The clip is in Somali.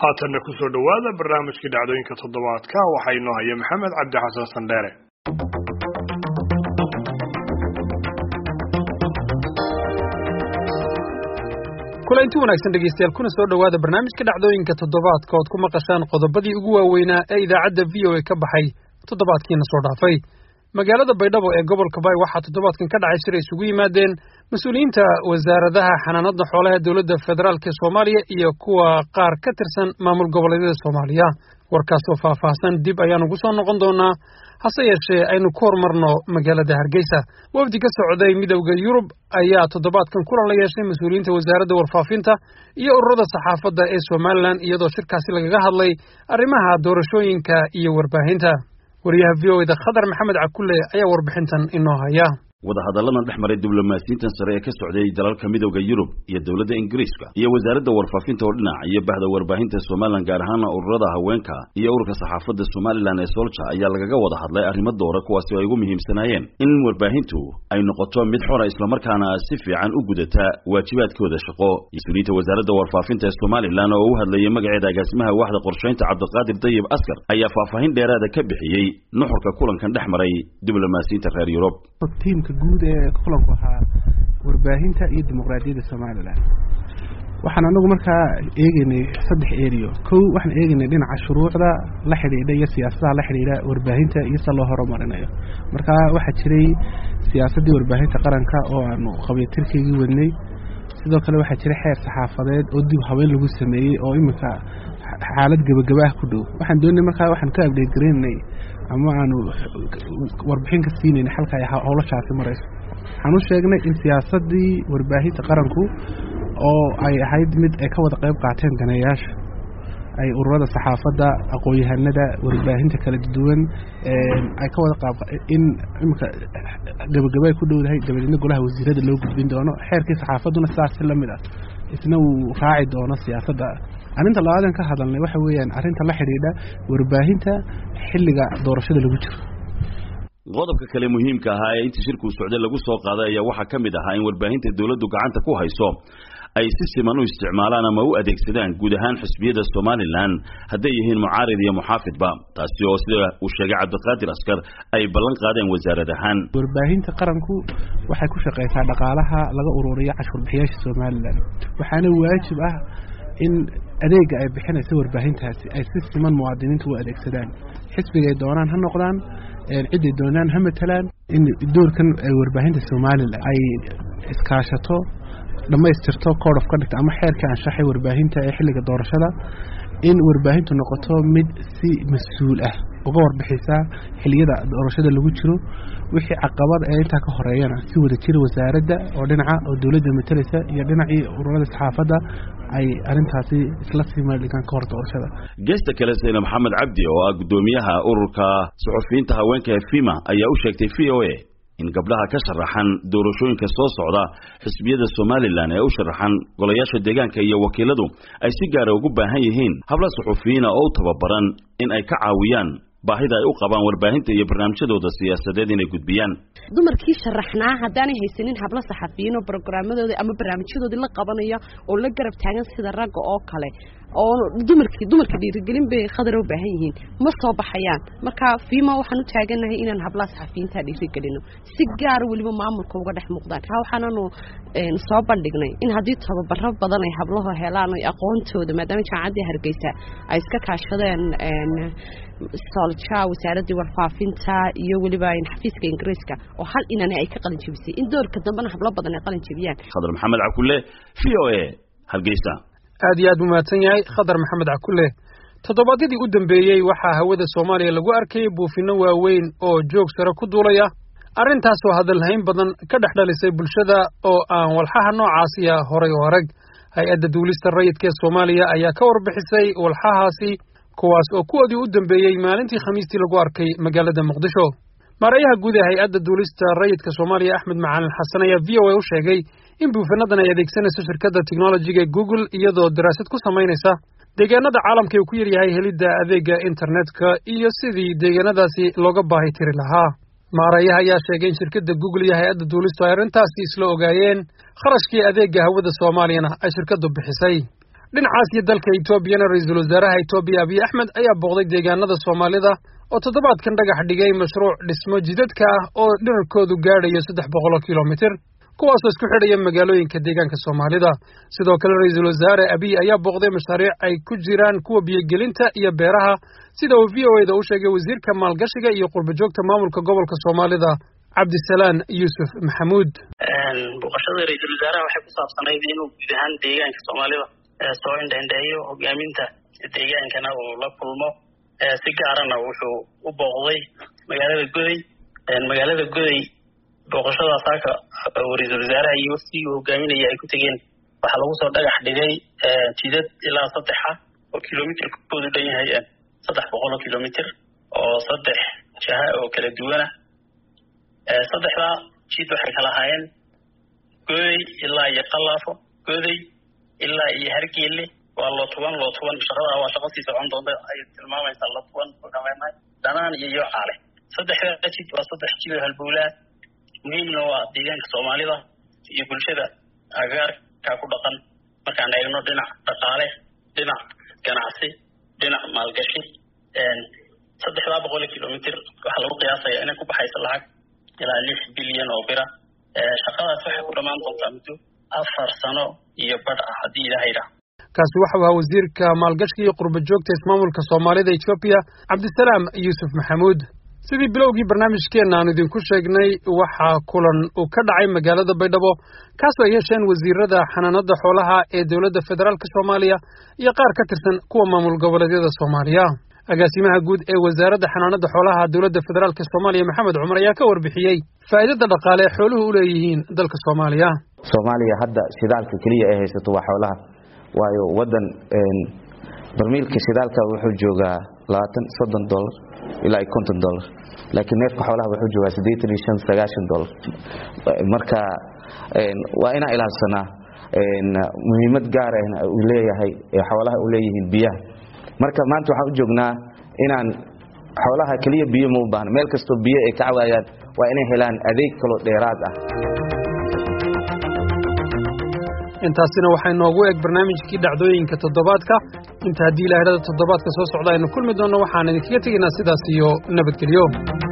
haatanna ku soo dhowaada barnaamijkii dhacdooyinka toddobaadka waxaa inoo haya maxamed cabdi xasan sandheere kulanti wanaagsan dhegeystayaal kuna soo dhowaada barnaamijka dhacdooyinka toddobaadka ood ku maqashaan qodobadii ugu waaweynaa ee idaacadda v o a ka baxay toddobaadkiina soo dhaafay magaalada baydhabo ee gobolka bay waxaa toddobaadkan ka dhacay shir ay isugu yimaadeen mas-uuliyiinta wasaaradaha xanaanada xoolaha dowladda federaalk ee soomaaliya iyo kuwa qaar ka tirsan maamul goboleedyada soomaaliya warkaasoo faahfaahsan dib ayaan ugu soo noqon doonaa hase yeeshee aynu ku horumarno magaalada hargeysa wafdi ka socday midowda yurub ayaa toddobaadkan kulan la yeeshay mas-uuliyiinta wasaaradda warfaafinta iyo ururada saxaafadda ee somalilan iyadoo shirkaasi lagaga hadlay arrimaha doorashooyinka iyo warbaahinta wariyaha v o eda khadar maxamed cakulle ayaa warbixintan inoo haya wadahadalladan dhex maray diblomaasiyiintan sare ee ka socday dalalka midowda yurub iyo dowladda ingiriiska iyo wasaaradda warfaafinta oo dhinac iyo bahda warbaahinta somalilan gaar ahaana ururada haweenka iyo ururka saxaafadda somalilan ee solja ayaa lagaga wada hadlay arrimo doora kuwaasi oo ay ugu muhiimsanaayeen in warbaahintu ay noqoto mid xora islamarkaana si fiican u gudata waajibaadkooda shaqo mas-uuliyiinta wasaaradda warfaafinta ee somalilan oo u hadlayay magaceeda agaasimaha waaxda qorshaynta cabdiqaadir dayib askar ayaa faahfaahin dheeraada ka bixiyey nuxurka kulankan dhex maray diblomaasiyiinta reer yurub guud ee kulanku ahaa warbaahinta iyo dimuqraadiyadda somalilan waxaan anagu markaa eegeynay saddex eriyo kow waxaan eegeynay dhinaca shuruucda la xidhiidha iyo siyaasadaha la xidhiidha warbaahinta iyo se loo horumarinayo markaa waxaa jiray siyaasaddii warbaahinta qaranka oo aanu qabiyatirkaygii wadnay sidoo kale waxaa jiray xeer saxaafadeed oo dib habeyn lagu sameeyey oo iminka xaalad gebagabaah ku dhow waxaan doonay markaa waxaan ka abdheed garaynay ama aanu warbixin ka siinayna xalka ay howlashaasi marayso waxaan u sheegnay in siyaasaddii warbaahinta qaranku oo ay ahayd mid ay ka wada qayb qaateen daneeyaasha ay ururada saxaafadda aqoon-yahanada warbaahinta kala duwan ay ka wada qaab in iminka gabagaba ay ku dhowdahay dabadeedna golaha wasiirada loo gudbin doono xeerkii saxaafadduna sidaasi la mid ah isna uu raaci doono siyaasadda arrinta labaadan ka hadalnay waxa weeyaan arrinta la xidhiidha warbaahinta xilliga doorashada lagu jiro qodobka kale muhiimka ahaa ee intii shirkuu socday lagu soo qaaday ayaa waxaa ka mid ahaa in warbaahinta dowladdu gacanta ku hayso ay si siman u isticmaalaan ama u adeegsadaan guud ahaan xisbiyada somalilan hadday yihiin mucaarid iyo muxaafidba taasi oo sida uu sheegay cabdiqaadir askar ay ballan qaadeen wasaarad ahaan warbaahinta qaranku waxay ku shaqaysaa dhaqaalaha laga ururiyo cashuurbixiyaasha somalilan waxaana waajib ah in adeega ay bixinaysa warbaahintaasi ay si siman muwaadiniintu u adeegsadaan xisbigay doonaan ha noqdaan ciday doonaan ha matalaan in doorkan warbaahinta somalilan ay iskaashato dhammaystirto code of conduct ama xeerka anshaxay warbaahinta ee xilliga doorashada in warbaahintu noqoto mid si mas-uul ah uga warbixisa xiliyada doorashada lagu jiro wixii caqabad ee intaa ka horeeyana si wada jira wasaaradda oo dhinaca oo dowladda matalaysa iyo dhinacii ururada saxaafadda ay arrintaasi isla sii meeldhigaan ka hor doorashada geesta kale sayna maxamed cabdi oo ah guddoomiyaha ururka suxufiyiinta haweenka ee fima ayaa u sheegtay v o a in gabdhaha ka sharaxan doorashooyinka soo socda xisbiyada somalilan ee u sharaxan golayaasha deegaanka iyo wakiiladu ay si gaara ugu baahan yihiin habla suxufiyiina oo u tababaran in ay ka caawiyaan baahida ay u qabaan warbaahinta iyo barnaamijyadooda siyaasadeed inay gudbiyaan dumarkii sharaxnaa haddaanay haysanin hablo saxafiyiin oo brogaraamadoodii ama barnaamijyadoodii la qabanaya oo la garab taagan sida ragga oo kale oo dumarkii dumarka dhiirigelin bay khadar u baahan yihiin ma soo baxayaan marka fiima waxaan u taaganahay inaan hablaha saxafiyiinta dhiirigelino si gaara weliba maamulka uga dhex muuqdaan ha waxaananu soo bandhignay in haddii tababaro badan ay hablahu helaan ay aqoontooda maadaama jaamacaddii hargeysa ay iska kaashadeen solja wasaaraddii warfaafinta iyo weliba xafiiska ingiriiska oo hal inani ay ka qalin jebisay in doorka dambena hablo badan ay qalin jebiyaan khadar maxamed cakulle v o a hargeysa aad iyo aad buu mahadsan yahay khadar maxamed cakulle toddobaadyadii u dambeeyey waxaa hawada soomaaliya lagu arkayay buufinno waaweyn oo joog sare ku duulaya arrintaasoo hadalhayn badan ka dhex dhalisay bulshada oo aan walxaha noocaasiya horay u arag hay-adda duulista rayidka ee soomaaliya ayaa ka warbixisay walxahaasi kuwaas oo kuwoodii u dambeeyey maalintii khamiistii lagu arkay magaalada muqdisho maarayaha guud ee hay-adda duulista rayidka soomaaliya axmed macalin xasan ayaa v o a u sheegay in buufinadan ay adeegsanayso shirkadda technologiga google iyadoo daraasad ku samaynaysa deegaanada caalamka uu ku yaryahay helidda adeega internetka iyo sidii deegaanadaasi looga baahi tiri lahaa maarayaha ayaa sheegay in shirkadda google iyo hay-adda duulistu ay arrintaasi isla ogaayeen kharashkii adeega hawada soomaaliyana ay shirkaddu bixisay dhinacaas iyo dalka etoobiyana ra-iisul wasaaraha etoobiya abiy axmed ayaa booqday deegaanada soomaalida oo toddobaadkan dhagax dhigay mashruuc dhismo jidadka ah oo dherarkoodu gaadhayo saddex boqol oo kilomitir kuwaasoo isku xidhaya magaalooyinka deegaanka soomaalida sidoo kale ra-iisul wasaare abiy ayaa booqday mashaariic ay ku jiraan kuwa biyogelinta iyo beeraha sida uu v o eda u sheegay wasiirka maalgashiga iyo qurbajoogta maamulka gobolka soomaalida cabdisalaan yuusuf maxamuud booqashada ra-iisul wasaaraha waxay ku saabsanayd inuu guud ahaan deegaanka soomaalida soo indhendheeyo hogaaminta deegaankana uu la kulmo si gaarana wuxuu u booqday magaalada goday magaalada goday booqashadaas halka ra-iisul wasaaraha iyo waftigii uu hogaaminaya ay ku tegeen waxaa lagu soo dhagax dhigay jidad ilaa saddexa oo kilomitrkoodu dhan yahay saddex boqol oo kilomitr oo saddex jaha oo kala duwana saddexdaa jid waxay kala ahaayeen goday ilaa iyo qalaafo goday ilaa iyo hargeelle waa lootuban lootuban shaqada waa shaqo sii socon doonta ay tilmaamaysaa lootuban ogamenahay dhanaan iyo yocaale saddexdaa jid waa saddex jid oo halbowlaa muhiimna waa deegaanka soomaalida iyo bulshada agaarkaa ku dhaqan markaan eegno dhinac dhaqaale dhinac ganacsi dhinac maalgashi saddexdaa boqol kilomitr waxaa lagu qiyaasaya inay ku baxaysa lacag ilaa lix bilyan oo bira shaqadaas waxay ku dhammaan doontaa muddo afar sano iyo badh ah haddii ilaha yidhaah kaasi waxau ahaa wasiirka maalgashiga iyo qurba joogta ismaamulka soomaalida etoobiya cabdisalaam yuusuf maxamuud sidii bilowgii barnaamijkeenna aanu idinku sheegnay waxaa kulan uu ka dhacay magaalada baydhabo kaasoo ay yeesheen wasiirada xanaanada xoolaha ee dowladda federaalk soomaaliya iyo qaar ka tirsan kuwa maamul goboleedyada soomaaliya agaasimaha guud ee wasaaradda xanaanada xoolaha dowladda federaalk soomaaliya maxamed cumar ayaa ka warbixiyey faa'iidada dhaqaale ee xooluhu u leeyihiin dalka soomaaliya soomaaliya hadda shidaalka keliya ay haysato waa xoolaha waayo wadan barmiilka shidaalka wuxuu joogaa labaatan soddon dolar ilaa iyo konton dolar laakiin neefka xoolaha wuxuu joogaa siddeetan iyo shan sagaashan dolar marka waa inaan ilaalsanaa muhiimad gaar ahna uu leeyahay xoolaha u leeyihiin biyaha marka maanta waxaan u joognaa inaan xoolaha keliya biyo ma u baahna meel kastoo biyo ay ka cawaayaan waa inay helaan adeeg kaloo dheeraad ah intaasina waxaa inoogu eg barnaamijkii dhacdooyinka toddobaadka inta haddii ilaahadhada toddobaadka soo socda aynu kulmi doonno waxaan idinkaga tegaynaa sidaas iyo nabadgelyo